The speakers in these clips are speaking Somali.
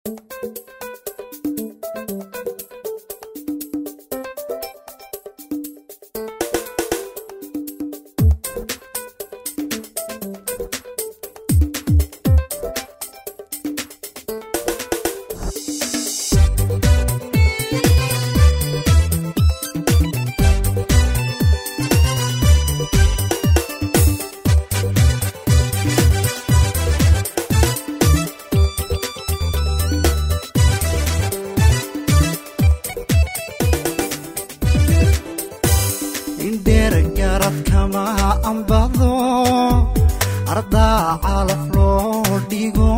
indheer garad kama ambado ardaa calaf loo dhigo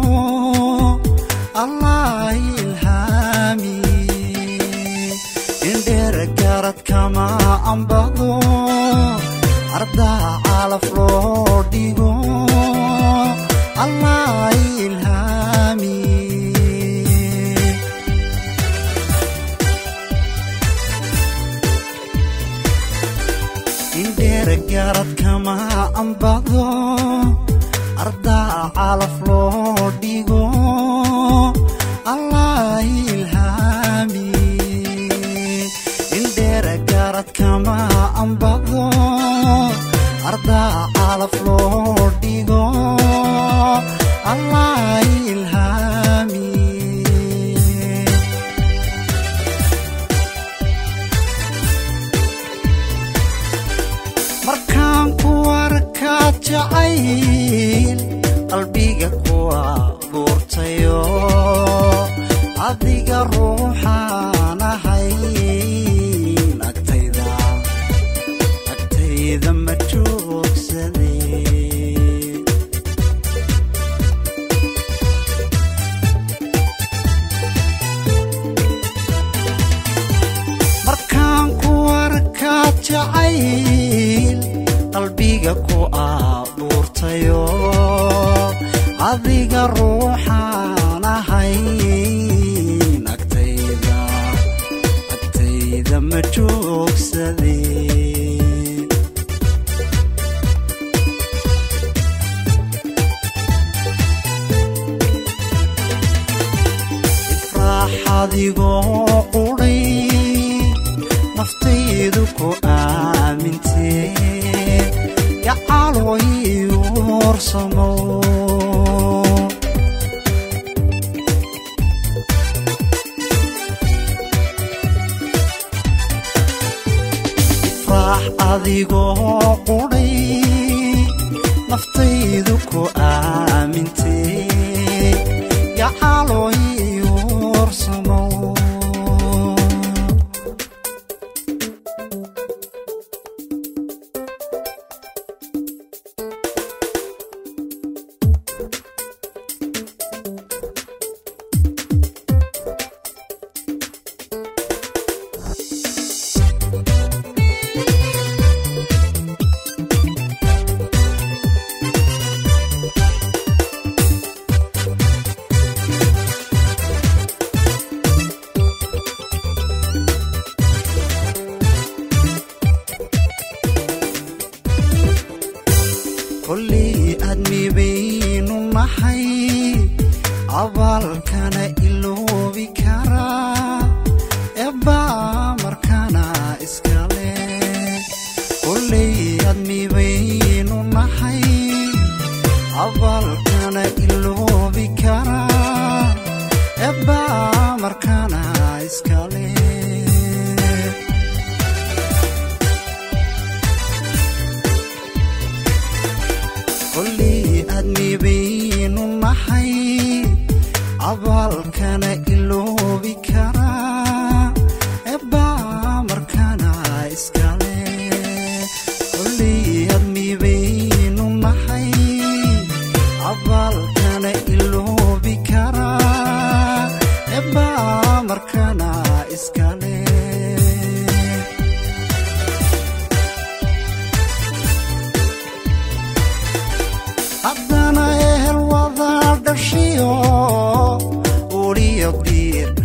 allah ilhaami indheer garad kama ambado ardaa calaf loo dhigo allah ilhaami indheer garad kama ambado ardaa calaf loo dhigo allah ilhaami indheer garad kama ambado ardaa calaf loo dhigo allah ilhaami markaan ku arkaa jacayl qalbiga ku abuurtayo adiga ruuxaan ahay agtayda agtayda ma joogsade markaan ku arkaa jacayl qalbiga ku abuurtayo adiga ruuxaan ahay agtayda agtayda ma joogsade ifraax adigoo qudhay naftaydu ku aamintee gacalooy uursamo ifraax adigoo qudhay naftaydu ku aamintee gacalooy uursamo kolley aadmi baynu nahay abaalkana iloobi karaa eebbaa markana iskale kolley aadmi baynu nahay abaalkana iloobi karaa eebbaa markana iskale kolley aadmi baynu nahay abaalkana iloobi karaa eebbaa markana iskale kolley aadmi baynu nahay abaalkana iloobi karaa eebbaa markana iskale haddana ehel wada dhashiyo uliyo diir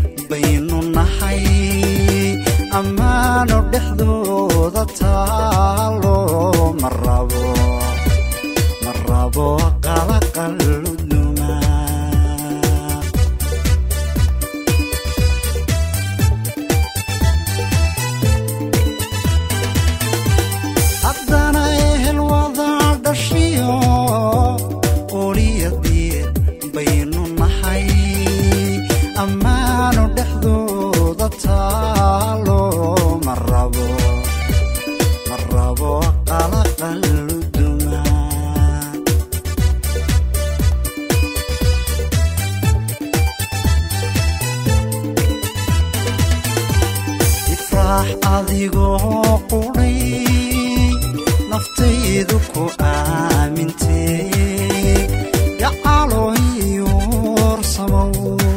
ammaanu dhexdooda taalo ma rabo ma rabo qalaqaluduma ifraax adigoo qudhay naftaydu ku aamintee gacaloyuursamow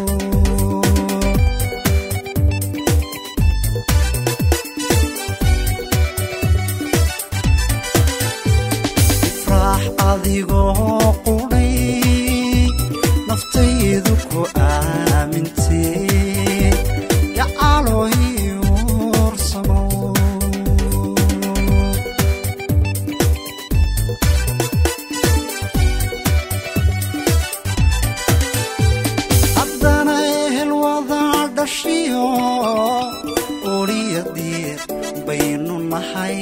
ifraax adigoo qudhay naftaydu ku aamintee gacaloyuursamow haddana ehel wadaa dhashiyo oriyadiir baynu nahay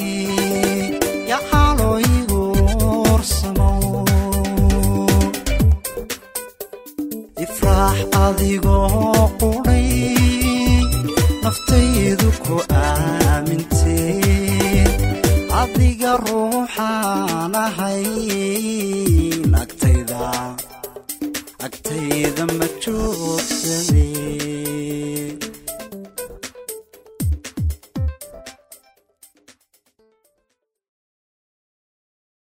gacaloyguursamow ifraax adigoo qudhay naftaydu ku aamintee adiga ruuxaan ahay agtayda agtayda ma joogsadee